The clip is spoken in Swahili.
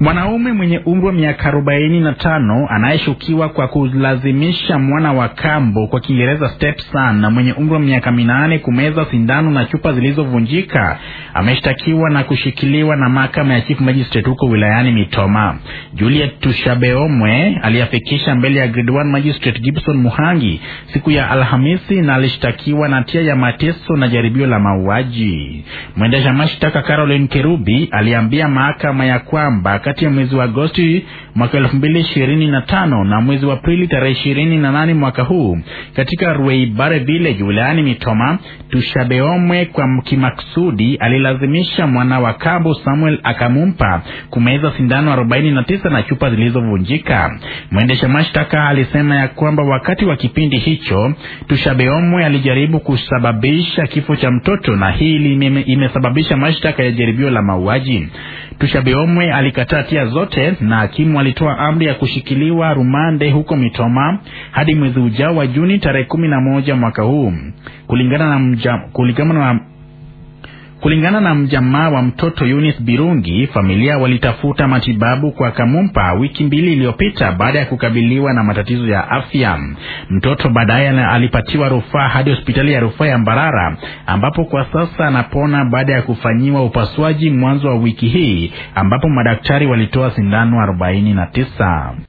Mwanaume mwenye umri wa miaka arobaini na tano anayeshukiwa kwa kulazimisha mwana wa kambo kwa Kiingereza stepson na mwenye umri wa miaka minane kumeza sindano na chupa zilizovunjika ameshtakiwa na kushikiliwa na mahakama ya Chief Magistrate huko wilayani Mitoma. Juliet Tushabeomwe aliyafikisha mbele ya Grade 1 Magistrate Gibson Muhangi siku ya Alhamisi na alishtakiwa na hatia ya mateso na jaribio la mauaji. Mwendesha mashtaka Caroline Kerubi aliambia mahakama ya kwamba kati ya mwezi wa Agosti mwaka elfu mbili ishirini na tano na mwezi wa Aprili tarehe ishirini na nane mwaka huu katika Rueibare Village wilayani Mitoma, Tushabeomwe kwa kimaksudi alilazimisha mwana wa kambo Samuel akamumpa kumeza sindano arobaini na tisa na chupa zilizovunjika. Mwendesha mashtaka alisema ya kwamba wakati wa kipindi hicho Tushabeomwe alijaribu kusababisha kifo cha mtoto na hili imesababisha mashtaka ya jaribio la mauaji. Tushabeomwe alikataa hatia zote na hakimu alitoa amri ya kushikiliwa rumande huko Mitoma hadi mwezi ujao wa Juni tarehe kumi na moja mwaka huu. Kulingana na mja, kulingana na Kulingana na mjamaa wa mtoto Eunice Birungi, familia walitafuta matibabu kwa Kamumpa wiki mbili iliyopita baada ya kukabiliwa na matatizo ya afya. Mtoto baadaye alipatiwa rufaa hadi hospitali ya rufaa ya Mbarara ambapo kwa sasa anapona baada ya kufanyiwa upasuaji mwanzo wa wiki hii ambapo madaktari walitoa sindano arobaini na tisa.